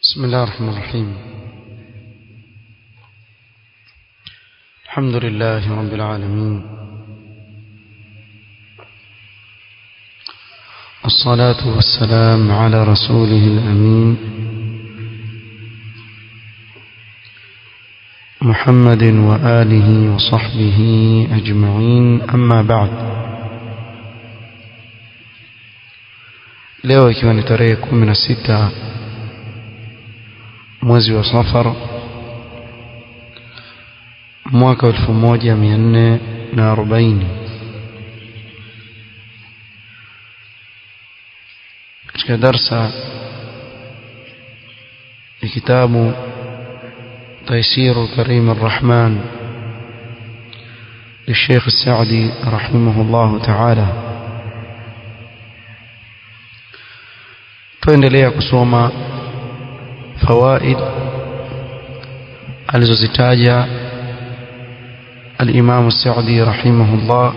بسم الله الرحمن الرحيم الحمد لله رب العالمين الصلاة والسلام على رسوله الأمين محمد وآله وصحبه أجمعين أما بعد leo ikiwa ni tarehe kumi na sita mwezi wa safar mwaka elfu moja mia nne na arobaini katika darsa ya kitabu تيسير الكريم الرحمن للشيخ السعدي رحمه الله تعالى tuendelea kusoma fawaid alizozitaja al-Imam Sa'di rahimahullah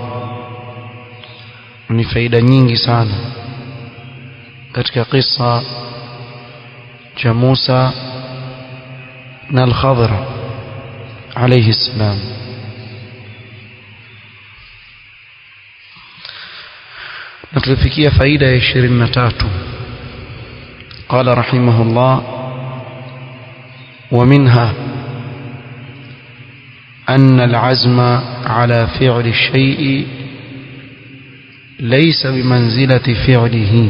ni faida nyingi sana katika kisa cha Musa na al-Khadr alayhi salam na tulifikia faida ya 23 قال رحمه الله ومنها أن العزم على فعل الشيء ليس بمنزلة فعله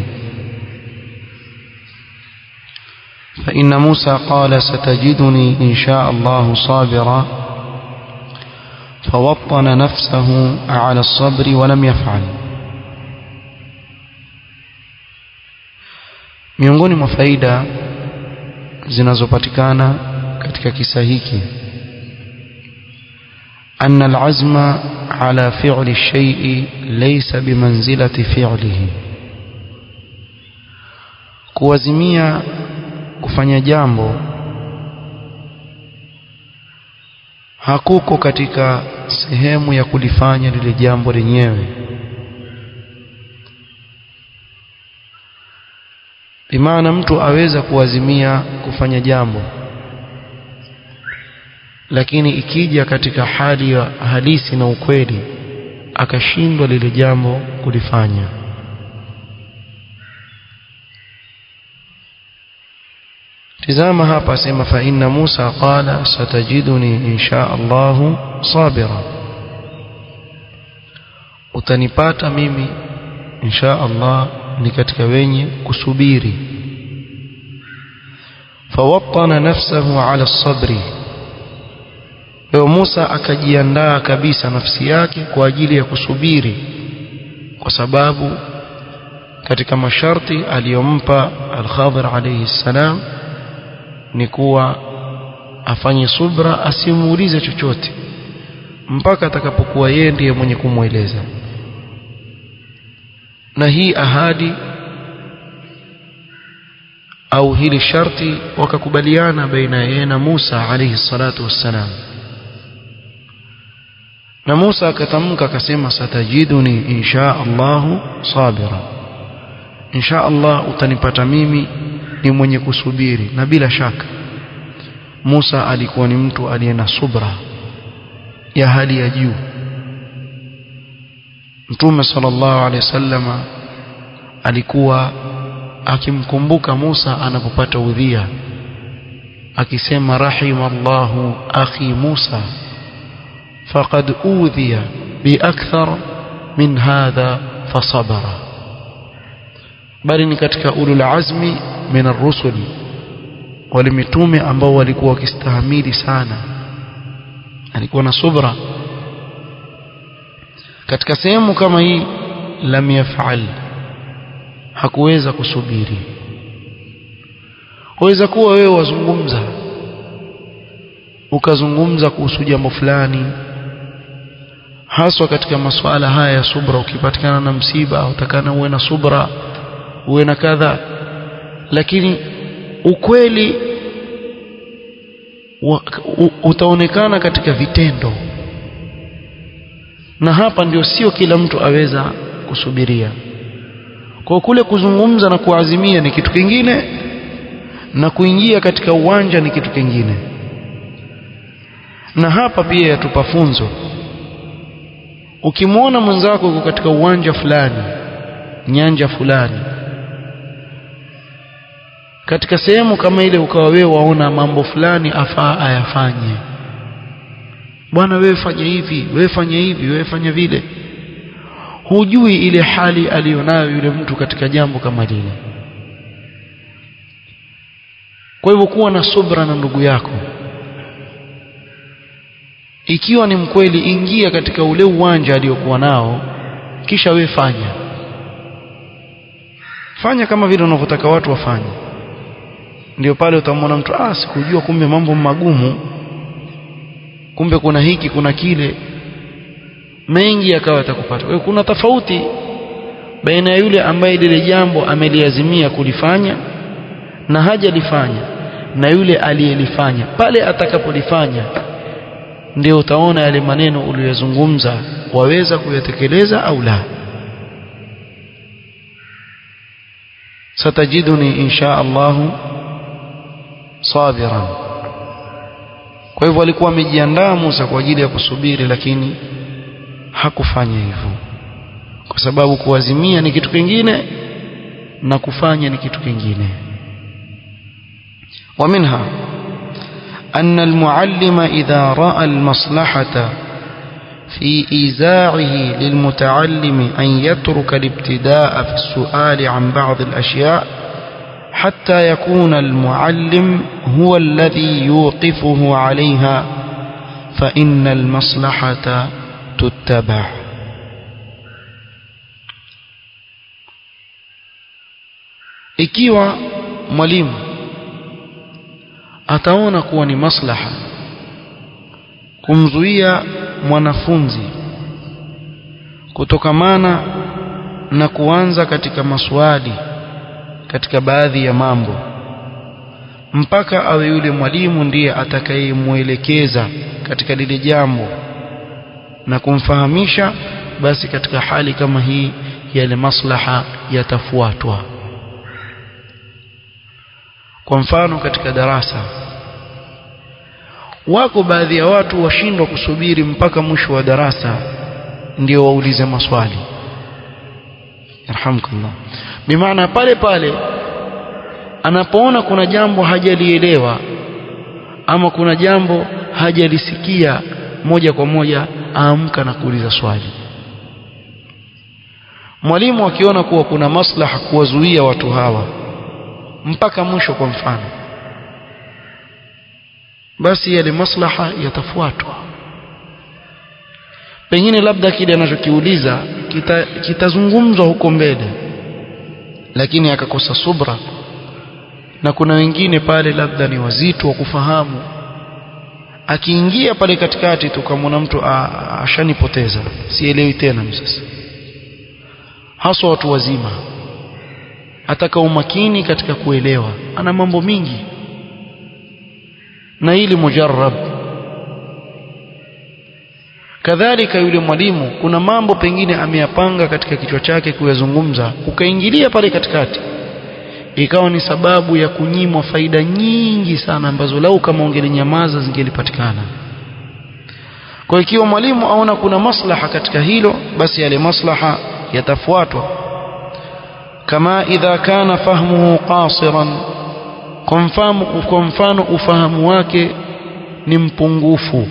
فإن موسى قال ستجدني إن شاء الله صابرا فوطن نفسه على الصبر ولم يفعل miongoni mwa faida zinazopatikana katika kisa hiki أن العزم على فعل الشيء ليس بمنزلة فعله kuwazimia kufanya jambo hakuko katika sehemu ya kulifanya lile jambo lenyewe bimaana mtu aweza kuazimia kufanya jambo lakini ikija katika hali ya halisi na ukweli akashindwa lile jambo kulifanya tizama hapa sema fa inna Musa qala satajiduni insha Allah sabira utanipata mimi insha Allah ni katika wenye kusubiri fawattana nafsahu ala sabri leo Musa akajiandaa kabisa nafsi yake kwa ajili ya kusubiri kwa sababu katika masharti aliyompa al-Khadir alayhi salam ni kuwa afanye subra asimuulize chochote mpaka atakapokuwa yeye ndiye mwenye kumweleza na hii ahadi au hili sharti wakakubaliana baina yeye na Musa alayhi salatu wassalam na Musa akatamka akasema satajiduni insha Allah sabira insha Allah utanipata mimi ni mwenye kusubiri na bila shaka Musa alikuwa ni mtu aliye na subra ya hali ya juu Mtume sallallahu alaihi wasallama alikuwa akimkumbuka Musa anapopata udhia akisema rahimallahu akhi Musa faqad udhiya biakthar min hadha fasabara bali ni katika ulul azmi min ar-rusul wale mitume ambao walikuwa wakistahimili sana alikuwa na subra katika sehemu kama hii lam yaf'al hakuweza kusubiri waweza kuwa wewe wazungumza ukazungumza kuhusu jambo fulani haswa katika masuala haya ya subra ukipatikana na msiba utakana uwe na subra uwe na kadha lakini ukweli wa, u, utaonekana katika vitendo na hapa ndio sio kila mtu aweza kusubiria kwa kule kuzungumza na kuazimia ni kitu kingine na kuingia katika uwanja ni kitu kingine na hapa pia yatupa funzo ukimwona mwenzako uko katika uwanja fulani nyanja fulani katika sehemu kama ile ukawa wewe waona mambo fulani afaa ayafanye bwana wewe fanya hivi wewe fanya hivi wewe fanya vile hujui ile hali aliyonayo yule mtu katika jambo kama lile kwa hivyo kuwa na subra na ndugu yako ikiwa ni mkweli ingia katika ule uwanja aliyokuwa nao kisha we fanya fanya kama vile unavyotaka watu wafanye ndio pale utamwona mtu ah sikujua kumbe mambo magumu kumbe kuna hiki kuna kile mengi yakawa yatakupata kwa kuna tofauti baina ya yule ambaye lile jambo ameliazimia kulifanya na hajalifanya na yule aliyelifanya pale atakapolifanya ndio utaona yale maneno uliyozungumza waweza kuyatekeleza au la satajiduni insha Allah sabiran kwa hivyo alikuwa amejiandaa Musa kwa ajili ya kusubiri lakini hakufanya hivyo kwa sababu kuazimia ni kitu kingine na kufanya ni kitu kingine ومنها أن المعلم إذا رأى المصلحة في إيزاعه للمتعلم أن يترك الابتداء في السؤال عن بعض الأشياء حتى يكون المعلم هو الذي يوقفه عليها فإن المصلحة تتبع ikiwa mwalimu ataona kuwa ni maslaha kumzuia mwanafunzi kutokamana na kuanza katika maswali katika baadhi ya mambo mpaka awe yule mwalimu ndiye atakayemwelekeza katika lile jambo na kumfahamisha basi katika hali kama hii yale maslaha yatafuatwa kwa mfano katika darasa wako baadhi ya watu washindwa kusubiri mpaka mwisho wa darasa ndio waulize maswali yarhamkallah bimaana pale pale anapoona kuna jambo hajalielewa ama kuna jambo hajalisikia moja kwa moja aamka na kuuliza swali mwalimu akiona kuwa kuna maslaha kuwazuia watu hawa mpaka mwisho kwa mfano basi yale maslaha yatafuatwa pengine labda kile anachokiuliza kitazungumzwa kita huko mbele lakini akakosa subra na kuna wengine pale labda ni wazito wa kufahamu akiingia pale katikati tukamwona mtu ashanipoteza sielewi tena sasa haswa watu wazima ataka umakini katika kuelewa ana mambo mingi na ili mujarrab kadhalika yule mwalimu kuna mambo pengine ameyapanga katika kichwa chake kuyazungumza ukaingilia pale katikati ikawa ni sababu ya kunyimwa faida nyingi sana ambazo lau kama ungelinyamaza zingelipatikana kwa ikiwa mwalimu aona kuna maslaha katika hilo basi yale maslaha yatafuatwa kama idha kana fahmuhu qasiran kwa mfano ufahamu wake ni mpungufu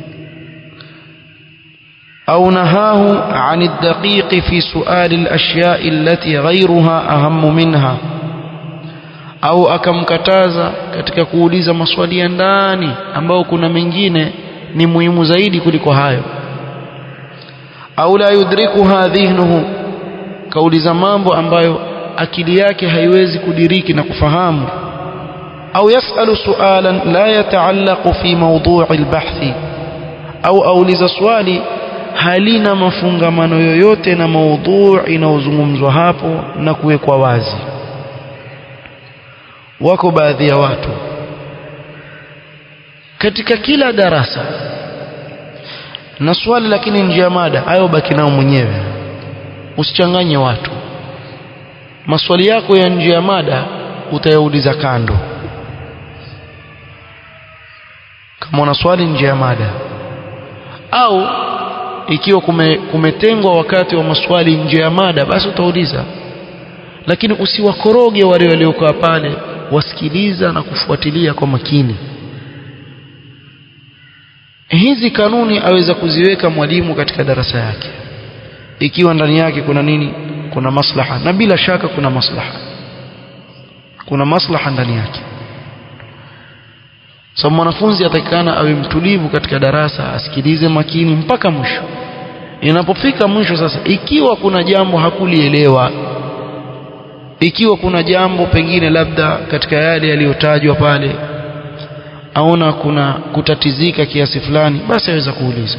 أو نهاه عن الدقيق في سؤال الأشياء التي غيرها أهم منها au akamkataza katika kuuliza maswali ya ndani ambao kuna mengine ni muhimu zaidi kuliko hayo au la yudrikuha dhihnuhu kauliza mambo ambayo akili yake haiwezi kudiriki na kufahamu au yasalu sualan la yataallaqu fi mawdu'i albahthi au auliza swali halina mafungamano yoyote na maudhui inayozungumzwa hapo na kuwekwa wazi wako baadhi ya watu katika kila darasa na swali lakini nje ya mada hayo baki nao mwenyewe usichanganye watu maswali yako ya nje ya mada utayauliza kando kama unaswali nje ya mada au ikiwa kume, kumetengwa wakati wa maswali nje ya mada basi utauliza lakini usiwakoroge wale waliokaa pale wasikiliza na kufuatilia kwa makini hizi kanuni aweza kuziweka mwalimu katika darasa yake ikiwa ndani yake kuna nini kuna maslaha na bila shaka kuna maslaha kuna maslaha ndani yake so mwanafunzi atakikana awe mtulivu katika darasa asikilize makini mpaka mwisho inapofika mwisho sasa ikiwa kuna jambo hakulielewa ikiwa kuna jambo pengine labda katika yale yaliyotajwa pale aona kuna kutatizika kiasi fulani basi aweza kuuliza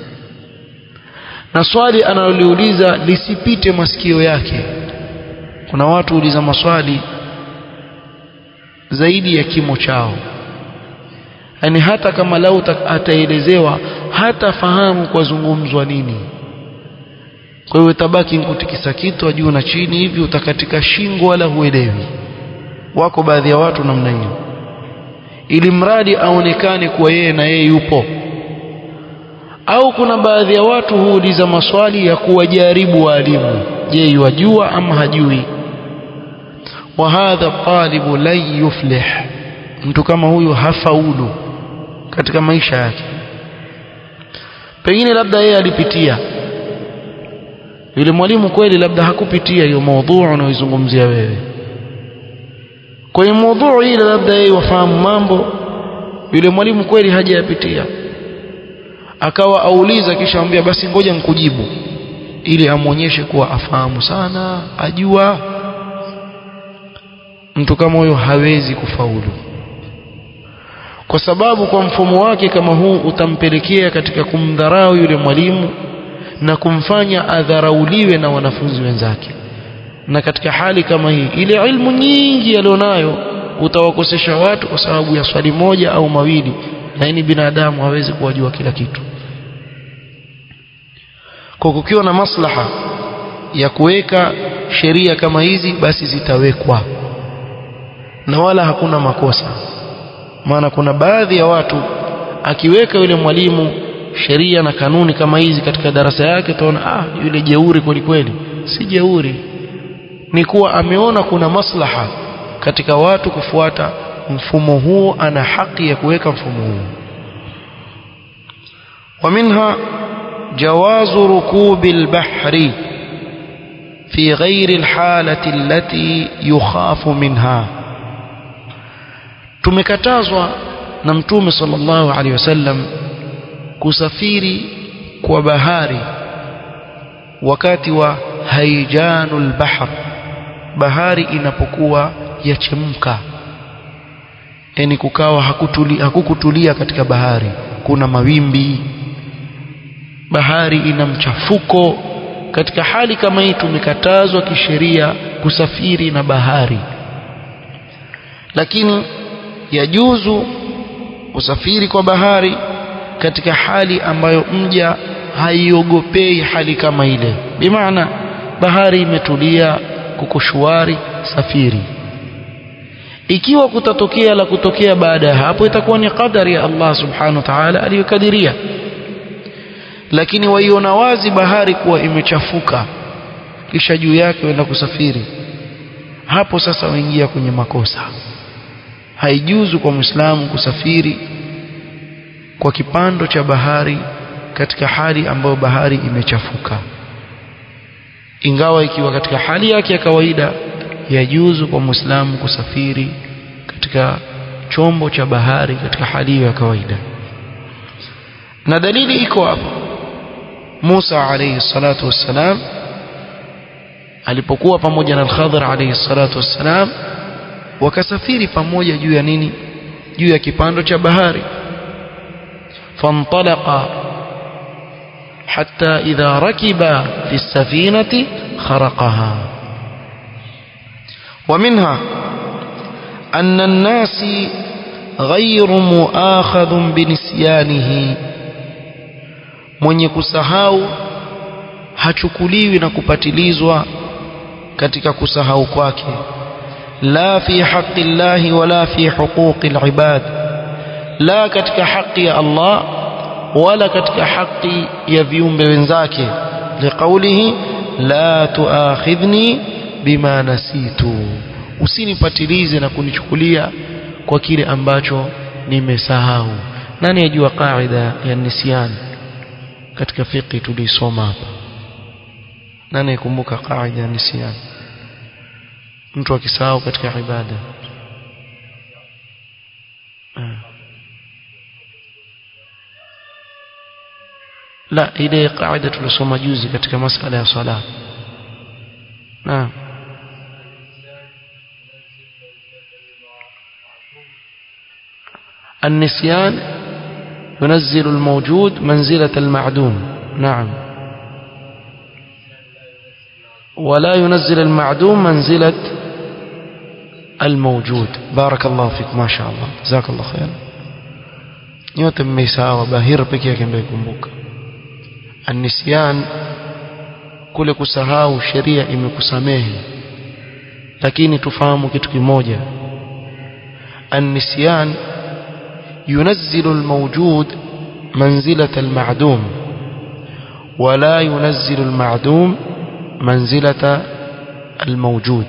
na swali analoliuliza lisipite masikio yake kuna watu huuliza maswali zaidi ya kimo chao yani hata kama lau ataelezewa hata fahamu kwa zungumzwa nini kwa hiyo tabaki kutikisa kitu juu na chini hivi utakatika shingo wala huelewi wako baadhi ya watu namna hiyo ili mradi aonekane kuwa yeye na yeye yupo au kuna baadhi ya watu huuliza maswali ya kuwajaribu waalimu je yajua ama hajui wa hadha talibu lan yuflih mtu kama huyu hafaulu katika maisha yake pengine labda yeye alipitia yule mwalimu kweli labda hakupitia hiyo maudhui unaoizungumzia wewe kwa hiyo maudhui ile labda yeye wafahamu mambo yule mwalimu kweli hajayapitia akawa auliza kisha ambia basi ngoja nikujibu ili amwonyeshe kuwa afahamu sana ajua mtu kama huyo hawezi kufaulu kwa sababu kwa mfumo wake kama huu utampelekea katika kumdharau yule mwalimu na kumfanya adharauliwe na wanafunzi wenzake na katika hali kama hii ile ilmu nyingi alionayo utawakosesha watu kwa sababu ya swali moja au mawili lakini binadamu hawezi kuwajua kila kitu kwa kukiwa na maslaha ya kuweka sheria kama hizi basi zitawekwa na wala hakuna makosa maana kuna baadhi ya watu akiweka yule mwalimu sheria na kanuni kama hizi katika darasa yake utaona ah yule jeuri kweli kweli si jeuri ni kuwa ameona kuna maslaha katika watu kufuata mfumo huo ana haki ya kuweka mfumo huo ومنها جواز ركوب البحر في غير الحالة التي يخاف منها tumekatazwa na mtume sallallahu alaihi wasallam kusafiri kwa bahari wakati wa haijanul bahr bahari inapokuwa yachemka yani kukawa hakutulia, hakukutulia katika bahari kuna mawimbi bahari ina mchafuko katika hali kama hii tumekatazwa kisheria kusafiri na bahari lakini yajuzu usafiri kwa bahari katika hali ambayo mja haiogopei hali kama ile bimaana bahari imetulia kuko shwari safiri ikiwa kutatokea la kutokea baada ya hapo itakuwa ni qadari ya Allah subhanahu wa ta'ala aliyokadiria lakini waiona wazi bahari kuwa imechafuka kisha juu yake wenda kusafiri hapo sasa waingia kwenye makosa haijuzu kwa muislamu kusafiri kwa kipando cha bahari katika hali ambayo bahari imechafuka ingawa ikiwa katika hali yake ya kawaida yajuzu kwa muislamu kusafiri katika chombo cha bahari katika hali hiyo ya kawaida na dalili iko hapo Musa alayhi salatu wassalam alipokuwa pamoja na Al-Khadhir alayhi salatu wassalam wakasafiri pamoja juu ya nini juu ya kipando cha bahari فانطلقا حتى إذا ركبا في السفينة خرقها ومنها أن الناس غير مؤاخذ بنسيانه mwenye kusahau hachukuliwi na kupatilizwa katika kusahau kwake la fi haqqi llahi wala fi huquqi alibad la katika haki ya Allah wala katika haki ya viumbe wenzake liqaulihi la tuakhidhni bima nasitu usinipatilize na kunichukulia kwa kile ambacho nimesahau nani ajua kaida ya nisyan katika fiqh tulisoma hapa nani ikumbuka kaida ya nisyan mtu akisahau katika ibada la ile kaida tulisoma juzi katika masala ya sala naam النسيان ينزل الموجود منزلة المعدوم نعم ولا ينزل المعدوم منزلة الموجود بارك الله فيك ما شاء الله جزاك الله خير nyote mmeisawa bahira pekee yake ndio ikumbuka annisyan kule kusahau sheria imekusamehe lakini tufahamu kitu kimoja annisyan ينزل الموجود منزلة المعدوم ولا ينزل المعدوم منزلة الموجود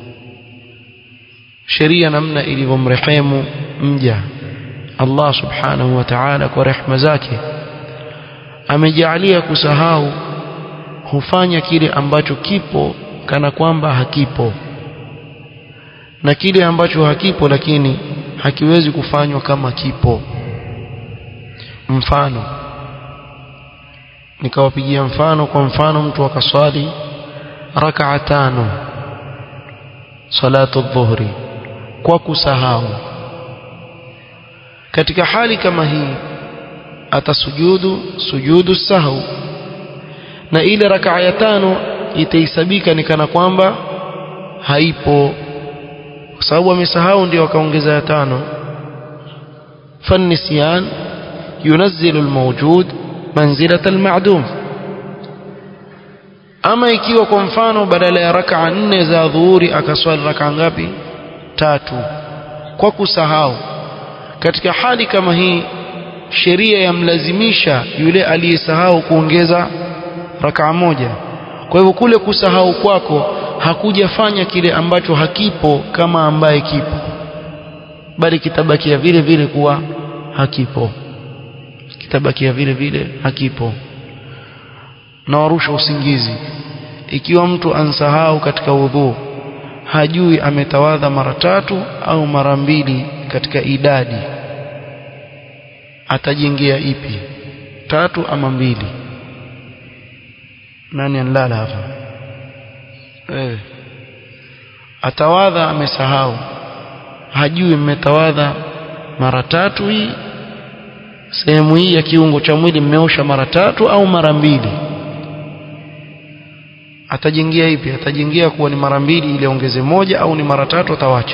sheria namna ilivyomrehemu mja Allah subhanahu wa ta'ala kwa rehema zake amejalia kusahau hufanya kile ambacho kipo kana kwamba hakipo na kile ambacho hakipo lakini hakiwezi kufanywa kama kipo mfano nikawapigia mfano kwa mfano mtu akaswali rakaa tano salatu dhuhri kwa kusahau katika hali kama hii atasujudu sujudu sahau na ile rakaa ya tano itahisabika ni kana kwamba haipo kwa sababu amesahau ndio akaongeza ya tano فالنسيان ينزل الموجود منزلة المعدوم ama ikiwa kwa mfano badala ya raka nne za dhuhuri akaswali raka ngapi tatu kwa kusahau katika hali kama hii sheria yamlazimisha yule aliyesahau kuongeza raka moja kwa hivyo kule kusahau kwako hakujafanya kile ambacho hakipo kama ambaye kipo bali kitabakia vile vile kuwa hakipo kitabakia vile vile hakipo na warusha usingizi ikiwa mtu ansahau katika udhu hajui ametawadha mara tatu au mara mbili katika idadi atajengea ipi tatu ama mbili nani anlala hapa eh atawadha amesahau hajui mmetawadha mara tatu hii sehemu hii ya kiungo cha mwili mmeosha mara tatu au mara mbili atajengia ipi atajengia kuwa ni mara mbili ili ongeze moja au ni mara tatu atawacha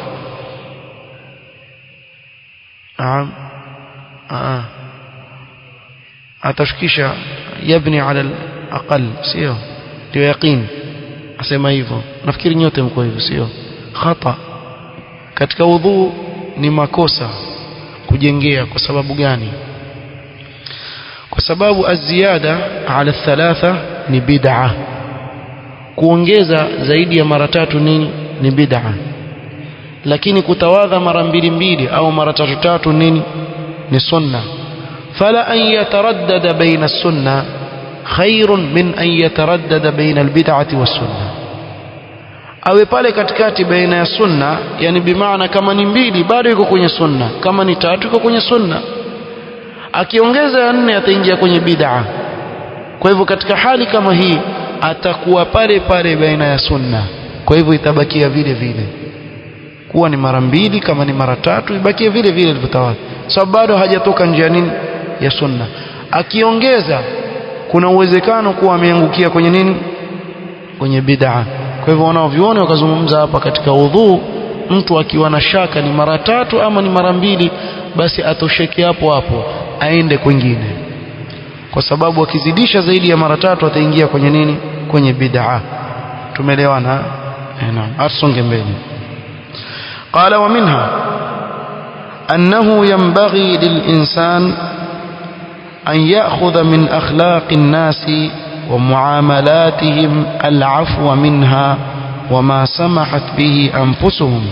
naam ah atashukisha yabni ala aqal sio ndio yaqin asema hivyo nafikiri nyote mko hivyo sio khata katika udhu ni makosa kujengea kwa sababu gani kwa sababu aziada ala thalatha ni bid'ah kuongeza zaidi ya mara tatu nini ni bid'a lakini kutawadha mara mbili mbili au mara tatu tatu nini ni sunna fala an yataraddada baina sunna khairun min an yataraddada baina albid'ati was-sunna awe pale katikati baina ya sunna yani bimaana kama ni mbili bado yuko kwenye sunna kama ni tatu yuko kwenye sunna akiongeza ya nne ataingia kwenye bid'a kwa hivyo katika hali kama hii atakuwa pale pale baina ya sunna kwa hivyo itabakia vile vile kuwa ni mara mbili kama ni mara tatu ibakie vile vile ilivyotawadha sababu bado hajatoka njia nini ya sunna akiongeza kuna uwezekano kuwa ameangukia kwenye nini kwenye bid'a kwa hivyo wanaoviona wakazungumza hapa katika udhu mtu akiwa na shaka ni mara tatu ama ni mara mbili basi atosheke hapo hapo aende kwingine kwa sababu akizidisha zaidi ya mara tatu ataingia kwenye nini kwenye bid'a tumeelewana eh naam asonge mbele qala wa minha أنه ينبغي للإنسان أن يأخذ من أخلاق الناس ومعاملاتهم العفو منها وما سمحت به أنفسهم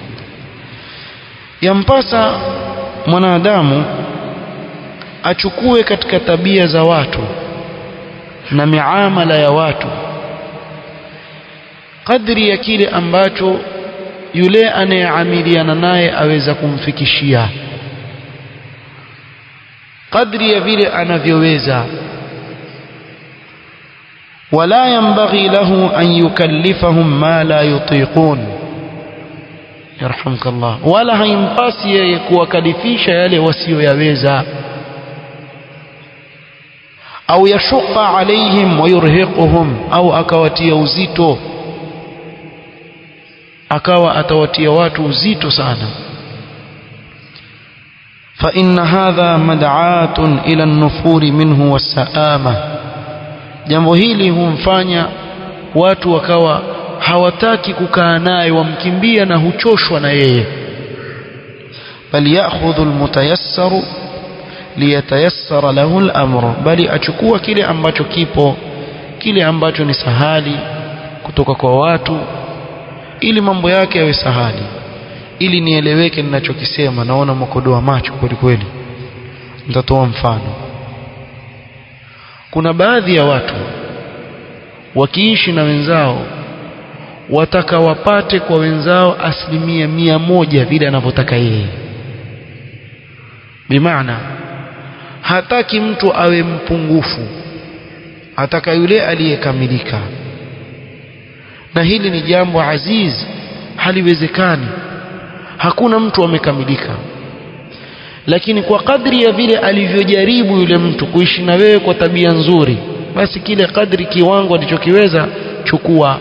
yampasa mwanadamu achukue katika tabia za watu na miamala ya watu kadri ya kile ambacho yule anayeamiliana naye aweza kumfikishia kadri ya vile anavyoweza wala yanbaghi lahu an yukallifahum ma la yutiqun yarhamkallah wala haimpasi yeye kuwakalifisha yale wasiyoyaweza au yashuqa alaihim wa yurhiquhum au akawatia uzito akawa atawatia watu uzito sana fa inna hadha mad'atun ila an-nufuri minhu was-saama jambo hili humfanya watu wakawa hawataki kukaa naye wamkimbia na huchoshwa na yeye bal ya'khudhu al-mutayassaru liyatayassara lahu al-amru bali achukua kile ambacho kipo kile ambacho ni sahali kutoka kwa watu ili mambo yake yawe sahali ili nieleweke ninachokisema naona mkodoa macho kweli kweli nitatoa mfano kuna baadhi ya watu wakiishi na wenzao wataka wapate kwa wenzao asilimia mia moja vile anavyotaka yeye bimaana hataki mtu awe mpungufu ataka yule aliyekamilika na hili ni jambo aziz haliwezekani hakuna mtu amekamilika lakini kwa kadri ya vile alivyojaribu yule mtu kuishi na wewe kwa tabia nzuri basi kile kadri kiwango alichokiweza chukua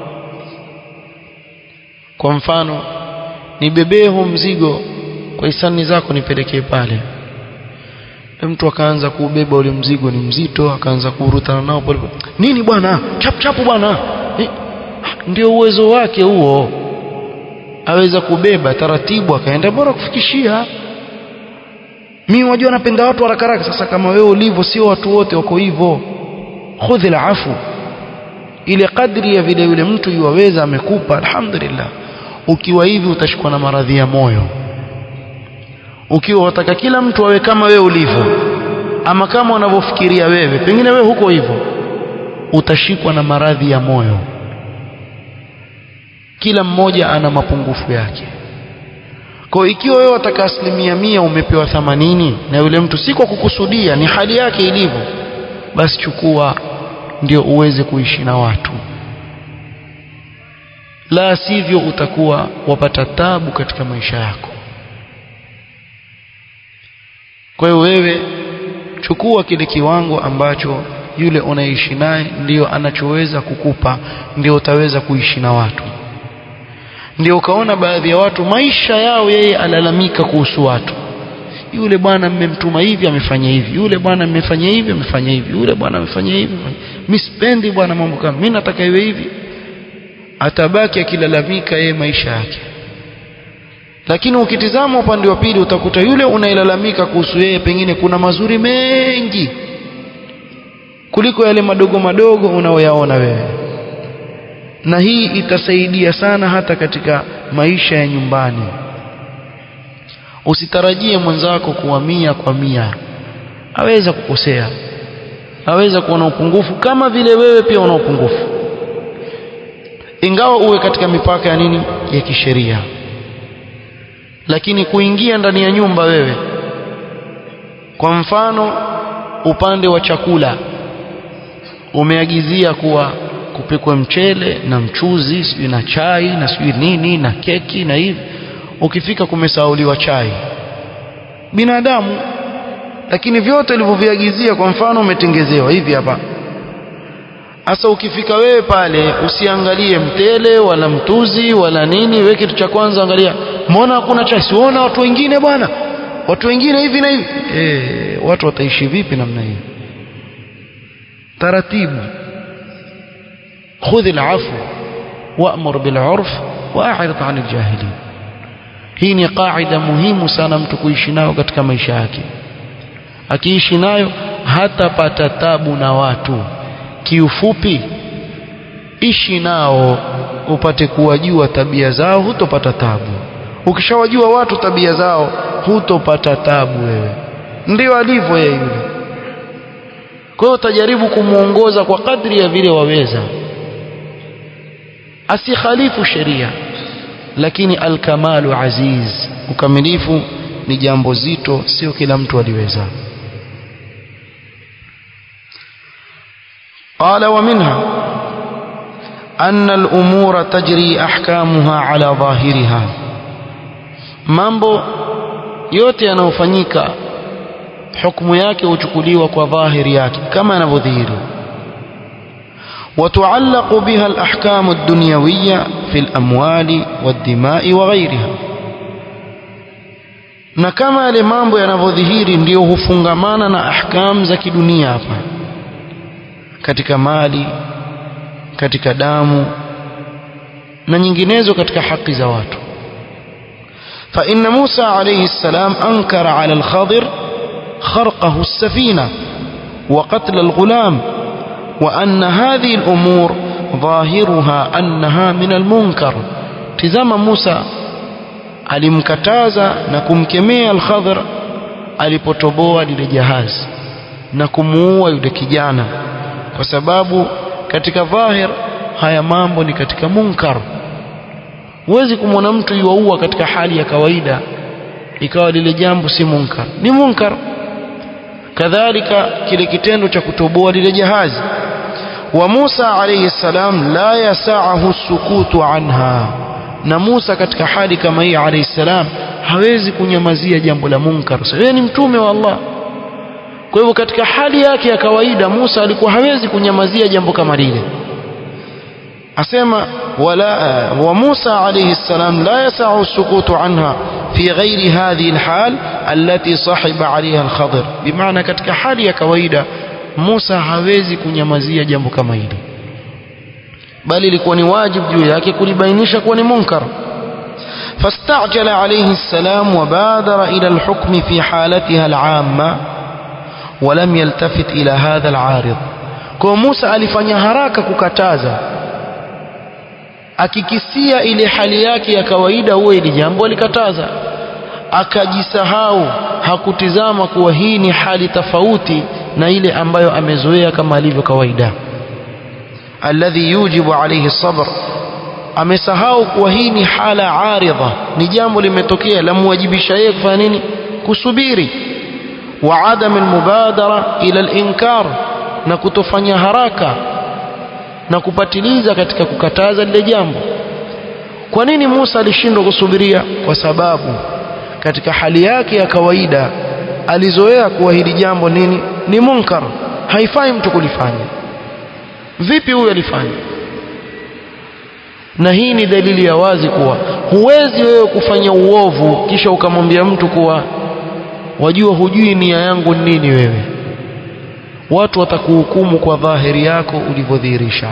kwa mfano nibebee huu mzigo kwa hisani zako nipelekee pale mtu akaanza kuubeba ule mzigo ni mzito akaanza kurutana nao pole nini bwana chapu chapu bwana ndio uwezo wake huo aweza kubeba taratibu akaenda bora kufikishia mimi wajua napenda watu haraka haraka sasa kama wewe ulivyo sio watu wote wako hivyo khudhi alafu ile kadri ya vile yule mtu yuwaweza amekupa alhamdulillah ukiwa hivi utashikwa na maradhi ya moyo ukiwa wataka kila mtu awe kama wewe ulivyo ama kama unavyofikiria wewe pengine wewe huko hivyo utashikwa na maradhi ya moyo kila mmoja ana mapungufu yake kwa ikiwa wewe wataka asilimia mia umepewa thamanini na yule mtu si kwa kukusudia ni hali yake ilivyo basi chukua ndio uweze kuishi na watu la sivyo utakuwa wapata tabu katika maisha yako kwa hiyo wewe chukua kile kiwango ambacho yule unaishi naye ndio anachoweza kukupa ndio utaweza kuishi na watu ndio ukaona baadhi ya watu maisha yao yeye alalamika kuhusu watu yule bwana mmemtuma hivi amefanya hivi yule bwana mmefanya hivi amefanya hivi yule bwana amefanya hivi mimi sipendi bwana mambo kama mimi nataka iwe hivi atabaki akilalamika yeye maisha yake lakini ukitizama upande wa pili utakuta yule unailalamika kuhusu yeye pengine kuna mazuri mengi kuliko yale madogo madogo unaoyaona wewe na hii itasaidia sana hata katika maisha ya nyumbani usitarajie mwenzako kuwa mia kwa mia aweza kukosea aweza kuwa na upungufu kama vile wewe pia una upungufu ingawa uwe katika mipaka ya nini ya kisheria lakini kuingia ndani ya nyumba wewe kwa mfano upande wa chakula umeagizia kuwa kupikwe mchele na mchuzi sijui na chai na sijui nini na keki na hivi ukifika kumesauliwa chai binadamu lakini vyote ulivyoviagizia kwa mfano umetengezewa hivi hapa Sasa ukifika wewe pale usiangalie mtele wala mtuzi wala nini, wewe kitu cha kwanza angalia, mbona hakuna chai? Siona watu wengine bwana, watu wengine hivi na hivi. Eh, watu wataishi vipi namna hiyo? Taratibu, khudh al-afw wa'mur bil 'urf wa'rid 'anil jahilin. hii ni kaida muhimu sana mtu kuishi nayo katika maisha yake akiishi nayo hatapata tabu na watu kiufupi ishi nao upate kuwajua tabia zao hutopata tabu ukishawajua watu tabia zao hutopata tabu wewe ndio alivyo yeye yule kwa hiyo utajaribu kumwongoza kwa kadri ya vile waweza asikhalifu sheria lakini alkamalu aziz ukamilifu ni jambo zito sio kila mtu aliweza قال ومنها أن الأمور تجري أحكامها على ظاهرها mambo yote yanayofanyika hukumu yake huchukuliwa kwa dhahiri yake kama yanavyodhihiri وتعلق بها الأحكام الدنيوية في الأموال والدماء وغيرها na kama yale mambo yanavyodhihiri ndiyo hufungamana na ahkam za kidunia hapa katika mali katika damu na nyinginezo katika haki za watu فإن موسى عليه السلام أنكر على الخضر خرقه السفينة وقتل الغلام وأن هذه الأمور ظاهرها أنها من المنكر تزام موسى alimkataza na kumkemea al-Khadr alipotoboa lile jahazi na kumuua yule kijana kwa sababu katika dhahir haya mambo ni katika munkar huwezi kumwona mtu yuaua katika hali ya kawaida ikawa lile jambo si munkar ni munkar kadhalika kile kitendo cha kutoboa lile jahazi wa Musa alayhi salam la yasahu sukutu anha na Musa katika hali kama hii alayhi salam hawezi kunyamazia jambo la munkar yeye ni mtume wa Allah kwa hivyo katika hali yake ya kawaida Musa alikuwa hawezi kunyamazia jambo kama lile asema wala wa Musa alayhi salam la yasahu sukutu anha fi ghairi hadhihi alhal allati sahiba alayha alkhadir bimaana katika hali ya kawaida Musa hawezi kunyamazia jambo kama hili bali ilikuwa ni wajibu juu yake kulibainisha kuwa ni munkar فاستعجل عليه السلام وبادر إلى الحكم في حالتها العامة ولم يلتفت إلى هذا العارض kwa Musa alifanya haraka kukataza akikisia ile hali yake ya kawaida huwa ili jambo alikataza akajisahau hakutizama kuwa hii ni hali tofauti na ile ambayo amezoea kama alivyo kawaida alladhi yujibu alayhi sabr amesahau kuwa hii ni hala aridha ni jambo limetokea lamwajibisha yeye kufanya nini kusubiri wa adam almubadara ila alinkar na kutofanya haraka na kupatiliza katika kukataza lile jambo kwa nini Musa alishindwa kusubiria kwa sababu katika hali yake ya kawaida alizoea kuwa hili jambo nini ni munkar haifai mtu kulifanya vipi huyu alifanya na hii ni dalili ya wazi kuwa huwezi wewe kufanya uovu kisha ukamwambia mtu kuwa wajua hujui nia yangu nini wewe watu watakuhukumu kwa dhahiri yako ulivyodhihirisha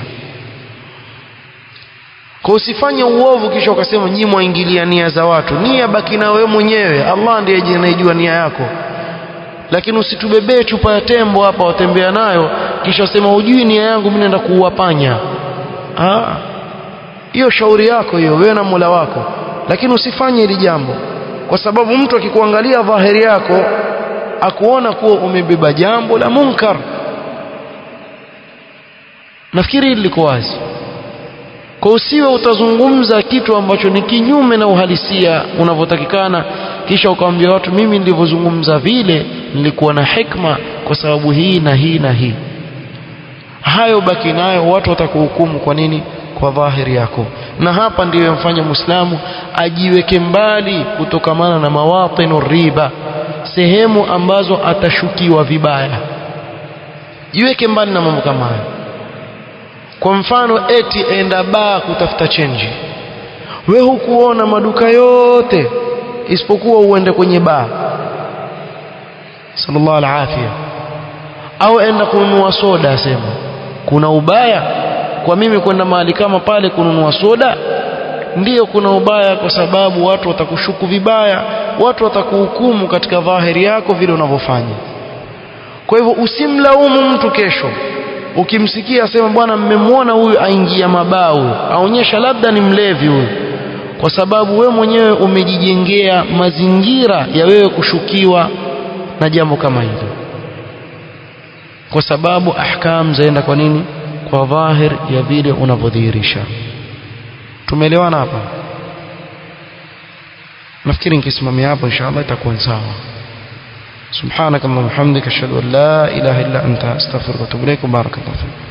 kwa usifanye uovu kisha ukasema nyinyi mwaingilia nia za watu nia baki na wewe mwenyewe Allah ndiye anayejua nia yako lakini usitubebee chupa ya tembo hapa watembea nayo kisha usema hujui nia yangu mimi naenda kuuwapanya ah hiyo shauri yako hiyo wewe na Mola wako lakini usifanye hili jambo kwa sababu mtu akikuangalia dhahiri yako akuona kuwa umebeba jambo la munkar nafikiri hili liko wazi kwa usiwe utazungumza kitu ambacho ni kinyume na uhalisia unavyotakikana kisha ukamwambia watu mimi nilivyozungumza vile nilikuwa na hikma kwa sababu hii na hii na hii hayo baki nayo watu watakuhukumu kwa nini kwa dhahiri yako na hapa ndiyo yamfanya muislamu ajiweke mbali kutokamana na mawatinu riba sehemu ambazo atashukiwa vibaya jiweke mbali na mambo kama hayo kwa mfano eti enda baa kutafuta chenji we hukuona maduka yote isipokuwa uende kwenye baa sallallahu alafia au enda kununua soda asema kuna ubaya kwa mimi kwenda mahali kama pale kununua soda ndiyo kuna ubaya kwa sababu watu watakushuku vibaya watu watakuhukumu katika dhahiri yako vile unavyofanya kwa hivyo usimlaumu mtu kesho ukimsikia asema bwana mmemwona huyu aingia mabao aonyesha labda ni mlevi huyu kwa sababu we mwenyewe umejijengea mazingira ya wewe kushukiwa na jambo kama hilo kwa sababu ahkam zaenda kwa nini kwa dhahir ya vile unavyodhihirisha tumeelewana hapa nafikiri nikisimamia hapo inshallah itakuwa sawa سبحانك اللهم وبحمدك اشهد ان لا اله الا انت استغفرك واتوب اليك وبارك الله فيك